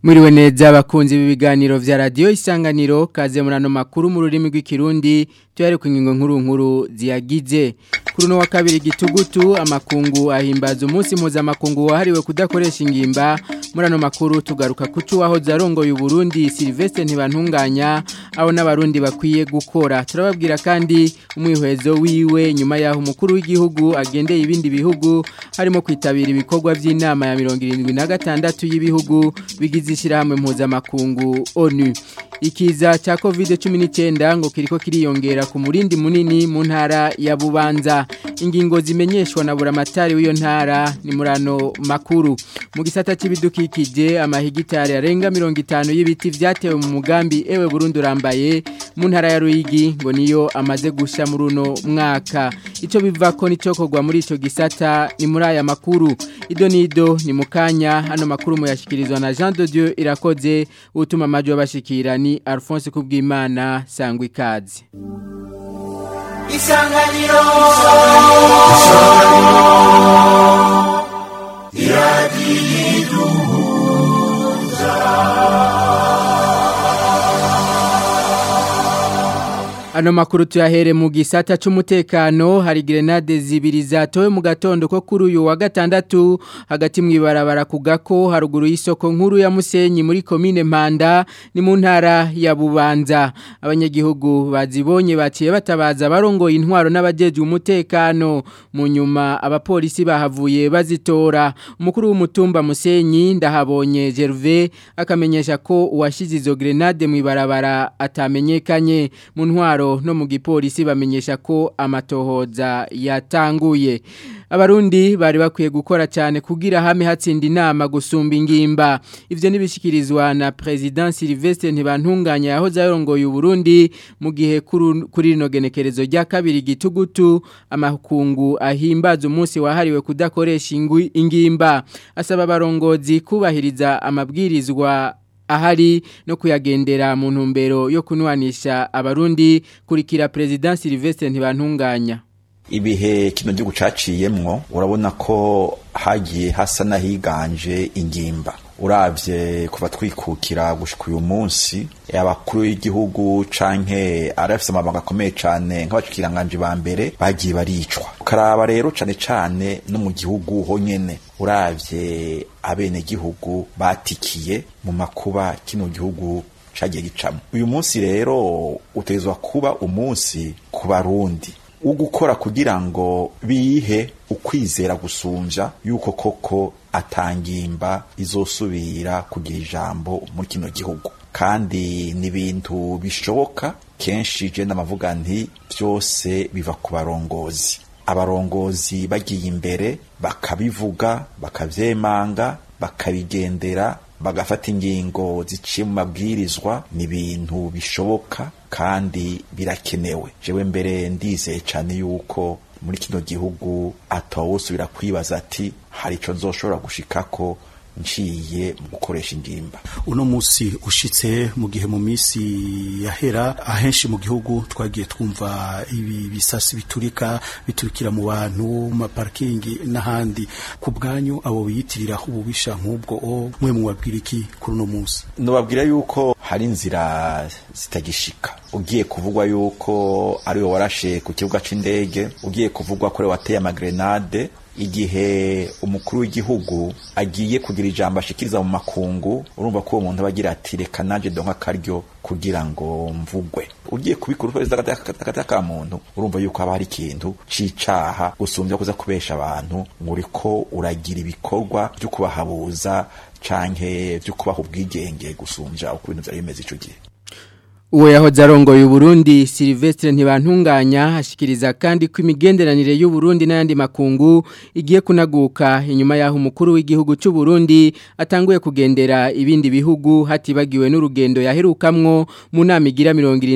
Mwiriwe neza abakunzi b'ibiganiro vya radio isanganiro kaze murano makuru mu rurimi rw'ikirundi tuyare ku ngingo nkuru nkuru ziyagize kuri no wa kabiri gitugutu amakungu ahimbaza umunsi mpuzamakungu wahariwe kudakoresha ingimba murano makuru tugaruka kucu waho zarongoye Burundi Sylvestre ntibantunganya abo n'abarundi bakwiye gukora turababwira kandi umwihwezo wiwe nyuma yaho umukuru w'igihugu agendeye ibindi bihugu harimo kwitabira ibikorwa by'inama ya 76 y'ibihugu bigize ishyirahamwe mpuzamakungu ONU ikiza cya covid 19 ngo kiriko kiriyongera ku murindi munini mu ntara ya Bubanza ingingo zimenyeshwa na buramatari w'iyo ntara ni murano makuru mu gisata c'ibidukikije amahigitari arenga 50 y'ibiti vyatewe mu mugambi ewe Burundi urambaye mu ntara ya Ruyigi ngo niyo amaze gusha muri uno mwaka ico bivako nicokorwa muri ico gisata ni muri aya makuru ido nido ni mukanya hano makuru muyashikirizwa na Jean de Dieu irakoze utuma majo abashikira ni Alphonse Kubwimana sangwa ikaze Isanganiro Ano makuru tuyahere mu gisata c'umutekano hari grenade zibiri zatowe mu gatondo ko kuri uyu wa gatandatu hagati mu ibarabara kugako haruguru y'isoko nkuru ya Musenyi muri commune Mpanda ni mu ntara ya Bubanza abanyagihugu bazibonye baciye batabaza barongoye intwaro n'abajeje umutekano mu nyuma abapolisi bahavuye bazitora umukuru w'umutumba Musenyi ndahabonye Gervais akamenyesha ko uwashize izo grenade mu ibarabara atamenyekanye mu ntwaro no mu gipolisi bamenyesha ko amatohoza yatanguye abarundi bari bakwiye gukora cyane kugira hame hatsinda inama gusumba ingimba ivyo nibishikirizwa na president Sylvestre ntibantunganya yahoze arongoye Burundi mu gihe kuri rino genekerezo rya kabiri gitugutu amakungu ahimbaza umunsi wahariwe kudakoresha ingimba asaba abarongozi kubahiriza amabwirizwa ahari no kuyagendera mu ntumbero yo kunwanisha abarundi kurikira president Sylvestre ntibantunganya ibihe kino gihugu caciyemwo urabona ko hagiye hasa n'ahiganje ingimba uravye kuva twikukira gushika uyu munsi abakuru y'igihugu canke arafise amabanga akomeye cane nk'abashikiranganje ba mbere bagiye baricwa ukaraba rero cane cane no mu gihugu honyene uravye abene gihugu batikiye mu makuba kino gihugu cagiye gicamo uyu munsi rero utezwa kuba umunsi ku barundi ugukora kugira ngo bihe ukwizera gusumvya yuko koko atangimba izosubira kugira ijambo muri kino gihugu kandi ni ibintu bishoboka kenshi je ndamavuga nti byose biva ku barongozi abarongozi bagiye imbere bakabivuga bakavyemanga bakabigendera bagafata ingingo ziciye mu mabwirizwa ni ibintu bishoboka kandi birakenewe jewe mbere ndizeye cyane yuko muri kino gihugu atawusubira kwibaza ati hari ico nzoshobora gushikako nciye mu gukoresha ingimba uno musi ushitse mu gihe mu misi yahera ahenshi mu gihugu twagiye twumva ibi bisasi biturika biturikira mu bantu mu parkingi n'ahandi ku bwanyu abo biyitirira ububisha nk'ubwo o mwe mubabwira iki kuri uno musi nubabwira yuko hari inzira zitagishika ugiye kuvugwa yuko ari we warashe ku kibuga c'indege ugiye kuvugwa ko wateye amagrenade igihe umukuru w'igihugu agiye kugira ijambo ashikiriza mu makungu urumva ko uwo muntu aba agira ati reka naje donka akaryo kugira ngo mvugwe ugiye kubikora ukoresha agati ka muntu urumva yuko haba hari ikintu c'icaha gusumbya kuza kubesha abantu ngo uriko uragira ibikorwa vyo kubahabuza canke vyo kubaha ubwigenge gusumbya uko ibintu vyari bimeze ico gihe Uwe yahoze arongoye Burundi Sylvestre ntibantunganya hashikiriza kandi ko imigenderanire y'u Burundi n'ayandi makungu igiye kunaguka inyuma yaho umukuru w'igihugu cy'u Burundi atanguye kugendera ibindi bihugu hatibagiwe n'urugendo yaherukamwo mu nama igira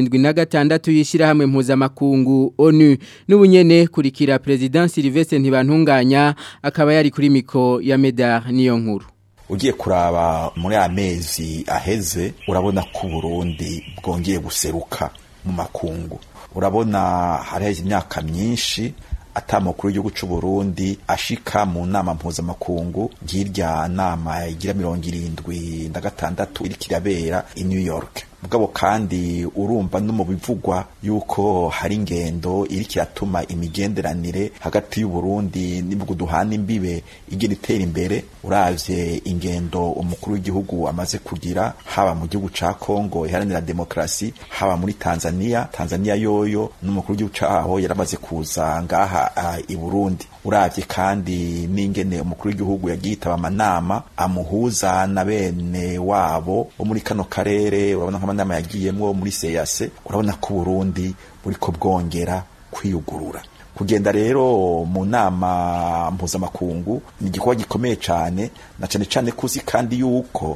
76 yishira hamwe mpuzamakungu ONU n'ubunyene kurikira President Sylvestre ntibantunganya akaba yari kuri miko ya Medar niyo nkuru ugiye kuraba muri amezi aheze urabona ko Burundi bwongeye guseruka mu makungu urabona haraheze imyaka myinshi atamukuru w'igihugu c'u Burundi ashika mu nama mpuzamakungu nk'irya nama igira mirongo irindwi na gatandatu iriko irabera i New York mugabo kandi urumva no mu bivugwa yuko hari ingendo iriko iratuma imigenderanire hagati y'u Burundi n'ibihugu duhana imbibe igenda itera imbere uravye ingendo umukuru w'igihugu amaze kugira haba mu gihugu ca Kongo iharanira demokrasi haba muri Tanzania Tanzania yoyo n'umukuru w'igihugu caho yaramaze kuza ngaha uh, i Burundi uravye kandi n'ingene umukuru w'igihugu yagiye itaba amanama amuhuza na bene wabo bo muri kano karere urabona nk'amanama yagiyemwo muri seyase urabona ko Burundi buriko bwongera kwiyugurura kugenda rero mu nama mpuzamakungu ni igikorwa gikomeye cyane na cyane cyane kuzi kandi yuko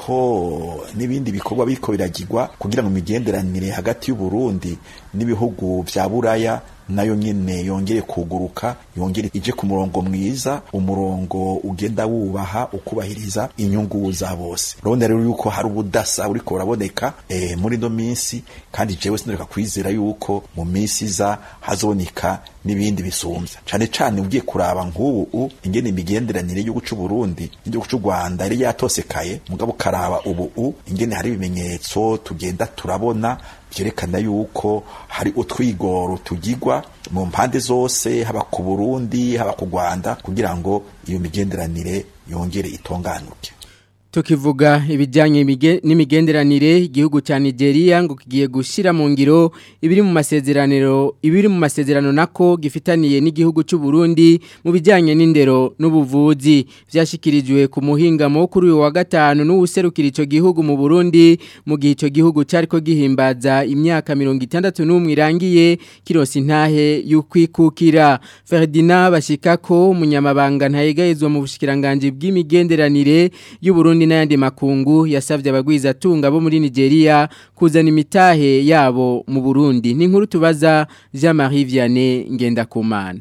hariho n'ibindi bikorwa biriko biragirwa kugira ngo imigenderanire hagati y'u Burundi n'ibihugu vya Buraya nayo nyene yongere kuguruka yongere ije ku murongo mwiza umurongo ugenda wubaha ukubahiriza inyungu za bose urabona rero yuko hari ubudasa buriko buraboneka e, muri no minsi kandi jewe sinareka kwizera yuko mu minsi iza hazoboneka n'ibindi bisumvya cane cane ugiye kuraba nk'ubu ingene imigenderanire y'igihugu c'u Burundi n'igihugu c'u Rwanda yari yatosekaye mugabo karaba ubu ingene hari ibimenyetso tugenda turabona vyerekana yuko hari utwigoro tugirwa mu mpande zose haba ku Burundi haba ku Rwanda kugira ngo iyo migenderanire yongere itonganuke tukivuga ibijyanye n'imigenderanire igihugu cya Nigeria ngo kigiye gushyira mu ngiro ibiri mu masezerano ibiri mu masezerano nako gifitaniye n'igihugu cy'u Burundi mu bijyanye n'indero n'ubuvuzi byashyikirijwe ku muhingamo kuri uyu wa gatanu n'uwuserukira icyo gihugu mu Burundi mu gihe icyo gihugu cyari ko gihimbaza imyaka mirongo itandatu n'umwe irangiye kirosi intahe y'ukwikukira Ferdinand Bashikako umunyamabanga ntayegayezwa mu bushikiranganje bw'imigenderanire y'u Burundi n'ayandi makungu yasavye abagwiza tunga bo muri Nigeria kuzana imitahe yabo mu Burundi ni nkuru tubaza Jean-Marie Vianney Ngendakumana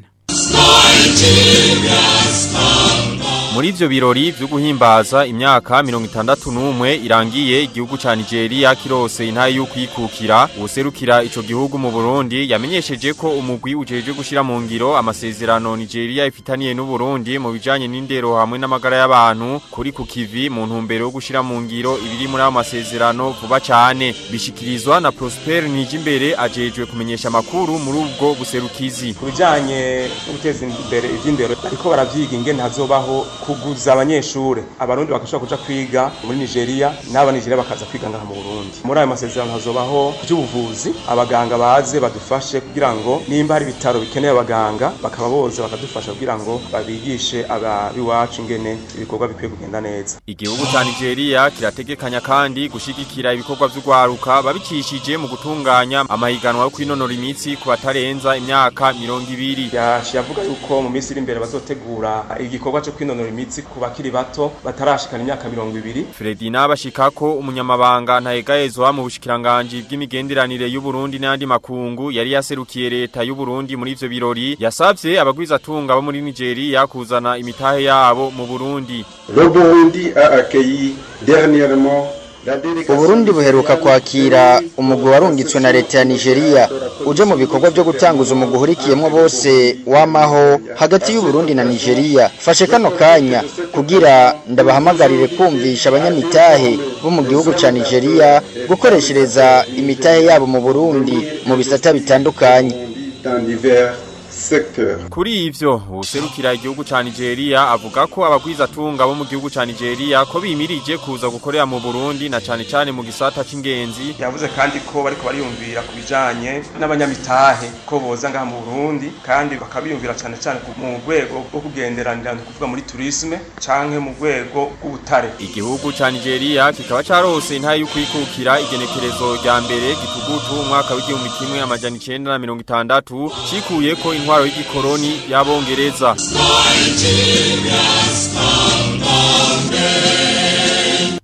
Muri ivyo birori vyo guhimbaza imyaka 61 irangiye igihugu ca Nigeria kirose intaye y'ukwikukira userukira ico gihugu mu Burundi yamenyesheje ko umugwi ujeje gushira mu ngiro amasezerano Nigeria ifitaniye n'u Burundi mu bijanye n'indero hamwe n'amagara y'abantu kuri ku kivi mu ntumbero yo gushira mu ngiro ibiri muri ayo masezerano vuba cyane bishikirizwa na Prosper Nijimbere ajejwe kumenyesha makuru muri ubwo buserukizi kubijanye no guteza imbere ivy'indero ariko baravyiga ingene hazobaho kuguza abanyeshure abarundi bakashobora kuja kwiga muri Nigeria n'aba Nigeria bakaza kwiga ngaha mu Burundi muri ayo masezerano hazobaho by'ubuvuzi abaganga baze badufashe kugira ngo nimba hari ibitaro bikeneye abaganga bakaba boze bakadufasha kugira ngo babigishe ababiwacu ingene ibikorwa bikwiye kugenda neza igihugu ca Nigeria kirategekanya kandi gushigikira ibikorwa vy'ugwaruka babicishije mu gutunganya amahiganwa yo kwinonora imitsi ku batarenza imyaka 200 yaciye avuga yuko mu minsi iri imbere bazotegura igikorwa cyo kwinonora imitsi ku bakiri bato batarashikana imyaka mirongo ibiri Fredina bashikako umunyamabanga ntayegayezwa mu bushikiranganje bw'imigenderanire y'u Burundi n'andi makungu yari yaserukiye leta y'u Burundi muri ivyo birori yasavye abagwiza tunga bo muri Nigeria kuzana imitahe yabo mu Burundi Le Burundi a accueilli dernièrement Uburundi buheruka kwakira umugwi warungitswe na leta ya Nigeria uje mu bikorwa byo gutanguza umugwi uhurikiyemo bose wamaho hagati y'u Burundi na Nigeria fashe kano kanya kugira ndabahamagarire kumvisha abanyamitahe bo mu gihugu ca Nigeria gukoreshereza imitahe yabo mu Burundi mu bisata bitandukanye Kuri ivyo userukira igihugu ca Nigeria avuga ko abagwiza tunga bo mu gihugu ca Nigeria ko bimirije kuza gukorera mu Burundi na cane cane mu gisata c'ingenzi yavuze kandi ko bariko bariyumvira ku bijanye n'abanyamitahe ko boza ngaha mu Burundi kandi bakabiyumvira cane cane mu rwego rwo kugenderanira kuvuga muri tourisme canke mu rwego rw'ubutare igihugu ca Nigeria kikaba carose intaye y'ukwikukira igenekerezo rya mbere gitugutu umwaka w'igihumbi kimwe amajana 960 cikuye ko intwaro y'igikoroni y'abongereza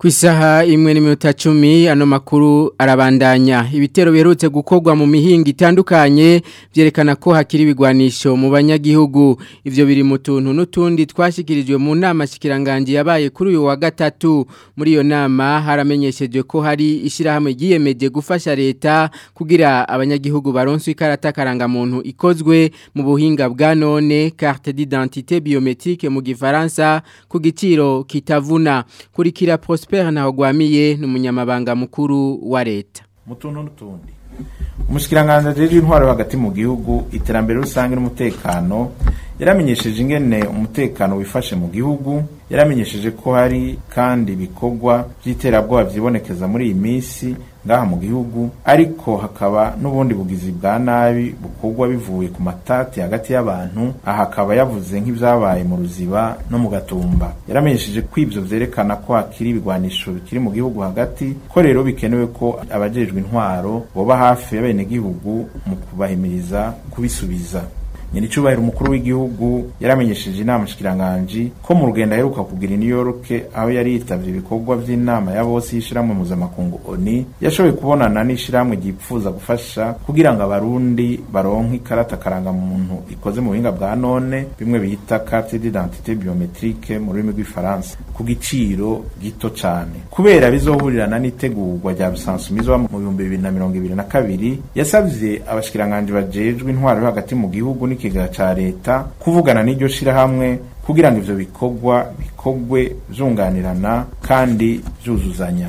Ku isaha imwe n'iminota cumi ano makuru arabandanya ibitero biherutse gukorwa mu mihinga itandukanye byerekana ko hakiri ibigwanisho mu banyagihugu ivyo biri mu tuntu n'utundi twashikirijwe mu nama shikiranganje yabaye kuri uyu wa gatatu muri iyo nama haramenyeshejwe ko hari ishirahamwe ryiyemeje gufasha leta kugira abanyagihugu baronswe ikarata karanga muntu ikozwe mu buhinga bwa none carte d'identité biométrique mu gifaransa ku giciro kitavuna kurikira Prosper Ntahogwamiye n'umunyamabanga mukuru wa leta mutuntu n'utundi umushikiranganje ajeje intwaro hagati mu gihugu iterambere rusange n'umutekano yaramenyesheje ingene umutekano wifashe mu gihugu yaramenyesheje ko hari kandi ibikorwa by'iterabwoba byibonekeza muri iyi minsi ngaha mu gihugu ariko hakaba n'ubundi bugizi bwa nabi bukorwa bivuye ku matati hagati y'abantu aha akaba yavuze nk'ibyabaye mu ruziba no mu gatumba yaramenyesheje ko ibyo vyerekana ko hakiri ibigwanisho bikiri mu gihugu hagati ko rero bikenewe ko abajejwe intwaro boba hafi y'abenegihugu mu kubahimiriza kubisubiza nyiricubahiro umukuru w'igihugu yaramenyesheje inama shikiranganji ko mu rugendo aheruka kugira New York aho yari yitavye ibikorwa vy'inama ya bose y'ishirahamwe mpuzamakungu ONU yashoboye kubonana n'ishirahamwe ryipfuza gufasha kugira ngo abarundi baronke ikarata karanga muntu ikoze mu buhinga bwa none bimwe bita carte d'identité biométrique mu rurimi rw'ifaransa ku giciro gito cane kubera bizohurirana n'itegurwa rya bisansumizwa mu bihumbi bibiri na mirongo ibiri na kabiri yasavye abashikiranganji bajejwe intwaro yo hagati mu gihugu n'ikigega ca leta kuvugana n'iryo shirahamwe kugira ngo ivyo bikorwa bikorwe vyunganirana kandi vyuzuzanya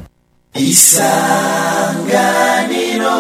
isanganiro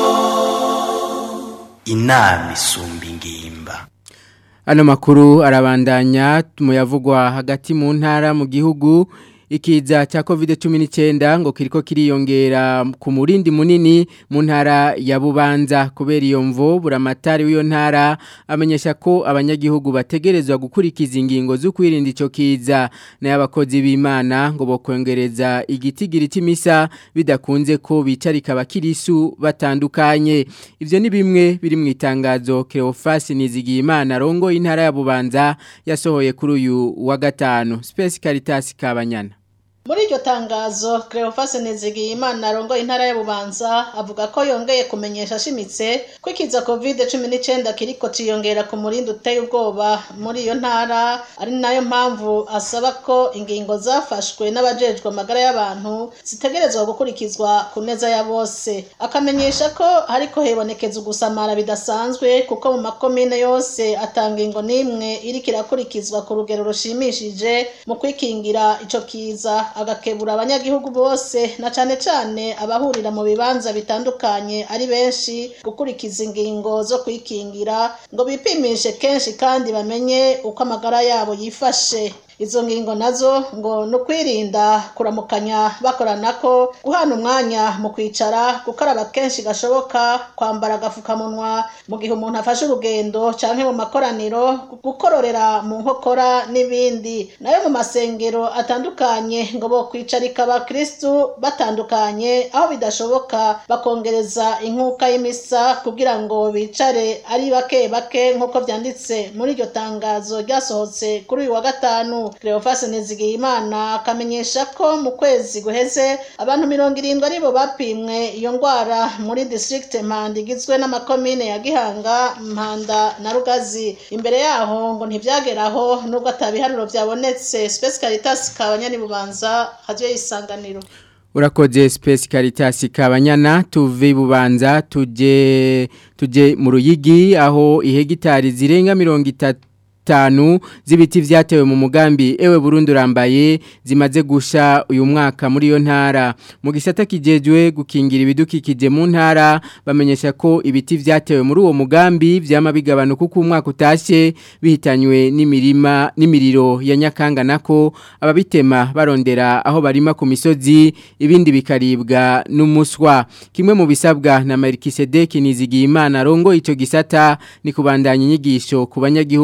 inama isumba ingimba Ano makuru arabandanya muyavugwa hagati mu ntara mu gihugu ikiza cha COVID-19 ngo kiriko kiriyongera ku murindi munini mu ntara ya Bubanza kubera iyo mvo buramatari w'iyo ntara amenyesha ko abanyagihugu bategerezwa gukurikiza ingingo zo kwirinda ico kiza na y'abakozi b'Imana ngo bokongereza igitigiri c'imisa bidakunze ko bicarika bakirisu batandukanye ivyo ni bimwe biri mu itangazo Cleophas Nizigiyimana rongo intara ya Bubanza yasohoye kuri uyu wa gatanu Space Caritas Kabanyana muri iryo tangazo Cleophas Nizigiyimana arongoye intara ya Bubanza avuga ko yongeye kumenyesha ashimitse ko ikiza covid 19 kiriko ciyongera ku murindi uteye ubwoba muri iyo ntara ari nayo mpamvu asaba ko ingingo zafashwe n'abajejwe amagara y'abantu zitegerezwa gukurikizwa ku neza ya bose akamenyesha ko hariko hebonekeza ugusamara bidasanzwe kuko mu makomine yose atanga ingo n'imwe iriko irakurikizwa ku rugero rushimishije mu kwikingira ico kiza agakebura abanyagihugu bose na cane cane abahurira mu bibanza bitandukanye ari benshi gukurikiza ingingo zo kwikingira ngo bipimishe kenshi kandi bamenye uko amagara yabo yifashe izo ngingo nazo ngo ni ukwirinda kuramukanya bakorana ko guhana umwanya mu kwicara gukaraba kenshi gashoboka kwambara agapfukamunwa mu gihe umuntu afashe urugendo cyangwa mu makoraniro gukororera mu nkokora n'ibindi nayo mu masengero atandukanye ngo bo kwicarika abakirisitu batandukanye aho bidashoboka bakongereza inkuka y'imisa kugira ngo bicare ari bake bake nk'uko byanditse muri iryo tangazo ryasohotse kuri uyu wa gatanu Cleophas Nizigiyimana akamenyesha ko mu kwezi guheze abantu mirongo irindwi aribo bapimwe iyo ndwara muri district Mpanda igizwe n'amakomine ya Gihanga Mpanda na Rugazi imbere yaho ngo ntibyageraho nubwo atabiharuro byabonetse Space Caritas kabanyani bubanza haje isanganiro Urakoze Space Caritas kabanyana tuve bubanza tuje tuje mu ruyigi aho ihegitari zirenga 30 tanu z'ibiti vyatewe mu mugambi ewe Burundi urambaye zimaze gusha uyu mwaka muri yo ntara mu gisata kijejwe gukingira ibidukikije mu ntara bamenyesha ko ibiti vyatewe muri uwo mugambi vyama bigabanuka uko umwaka utashe bihitanywe n'imirima n'imiriro ya Nyakanga nako ababitema barondera aho barima ku misozi ibindi bikaribwa n'umuswa kimwe mu bisabwa na Melkisedek Nizigiyimana rongo ico gisata ni kubandanya inyigisho ku banyagihugu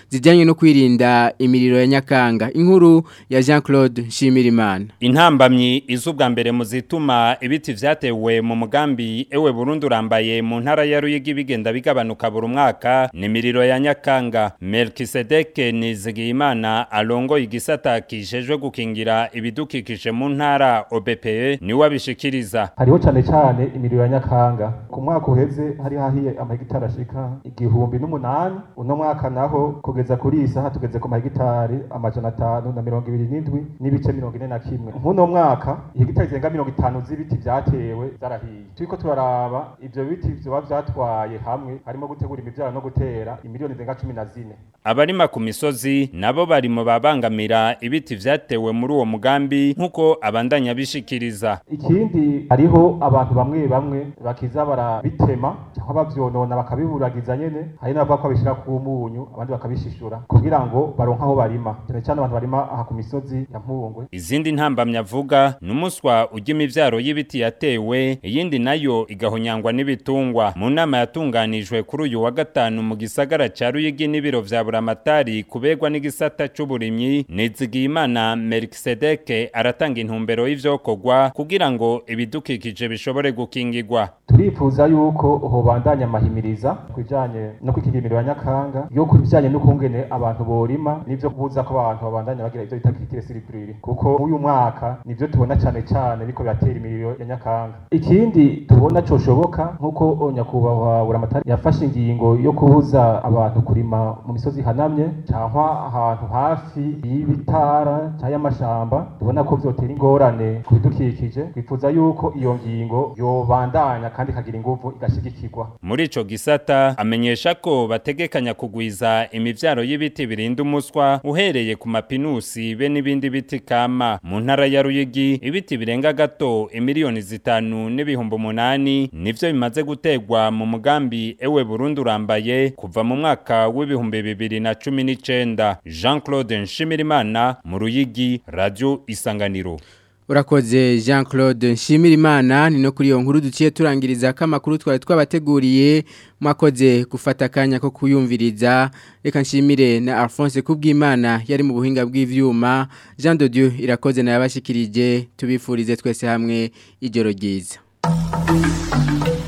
zijyanye no kwirinda imiriro ya nyakanga inkuru ya Jean Claude Nshimirimana intambamyi izubwa mbere mu zituma ibiti vyatewe mu mugambi ewe Burundi urambaye mu ntara ya Ruyigi bigenda bigabanuka buri mwaka ni imiriro ya nyakanga Melkisedek Nizigiyimana alongo igisata kijejwe gukingira ibidukikije mu ntara OBPE ni wabishikiriza hariho cyane cyane imiriro ya nyakanga ku mwaka uheze hari hahiye amahegitari ashika igihumbi n'umunani uno mwaka naho kugeza kuri iyi saha tugeze ku mahegitari amajana atanu na mirongo ibiri n'indwi n'ibice mirongo ine na kimwe nk'uno mwaka ihegitari zirenga mirongo itanu z'ibiti vyatewe zarahiye turiko turaraba ivyo biti vyoba vyatwaye hamwe harimo gutegura imivyaro no gutera imiliyoni zirenga cumi na zine abarima ku misozi nabo bari mu babangamira ibiti vyatewe muri uwo mugambi nk'uko abandanya bishikiriza ikindi hariho abantu bamwe bamwe bakiza barabitema cyangwa bavyonona bakabiburagiza nyene hari n'abavuga ko babishira ku munyu abandi bakabishishura kugira ngo baronke aho barima cyane cyane abantu barima aha ku misozi ya mpungwe izindi ntambamyi avuga ni umuswa ujya imivyaro y'ibiti yatewe iyindi nayo igahonyangwa n'ibitungwa mu nama yatunganijwe kuri uyu wa gatanu mu gisagara ca Ruyigi n'ibiro vya buramatari kubegwa n'igisata c'uburimyi Nizigiyimana Melkisedeke aratanga intumbero y'ivyokorwa kugira ngo ibidukikije bishobore gukingirwa turifuza yuko hobandanya amahimiriza kujanye no kwikingira imiriro ya nyakanga yo kubijanye n'ukungene abantu borima n'ivyo kubuza ko abantu babandanya bagira ivyo bita kitire siripurire kuko uyu mwaka nivyo tubona cane cane biko biratera imiriro ya nyakanga ikindi tubona coshoboka nk'uko nyakubahwa buramatari yafashe ingingo yo kubuza abantu kurima mu misozi ihanamye cyangwa ahantu hafi y'ibitara cyangwa y'amashamba tubona ko vyotera ingorane ku bidukikije twifuza yuko iyo ngingo yobandanya kandi ikagira inguvu igashigikirwa muri ico gisata amenyesha ko bategekanya kugwiza imivyaro y'ibiti birinda umuswa uhereye ku mapinusi be n'ibindi biti kama mu ntara ya Ruyigi ibiti birenga gato imiliyoni zitanu n'ibihumbi umunani nivyo bimaze gutegwa mu mugambi ewe Burundi urambaye kuva mu mwaka w'ibihumbi bibiri na cumi n'icenda Jean Claude Nshimirimana mu Ruyigi Radio Isanganiro Urakoze Jean Claude Nshimirimana ni no kuri iyo nkuru duciye turangiriza ko amakuru twari twabateguriye mwakoze gufata akanya ko kuyumviriza reka nshimire na Alphonse Kubwimana yari mu buhinga bw'ivyuma Jean de Dieu irakoze na yabashikirije tubifurize twese hamwe ijoro ryiza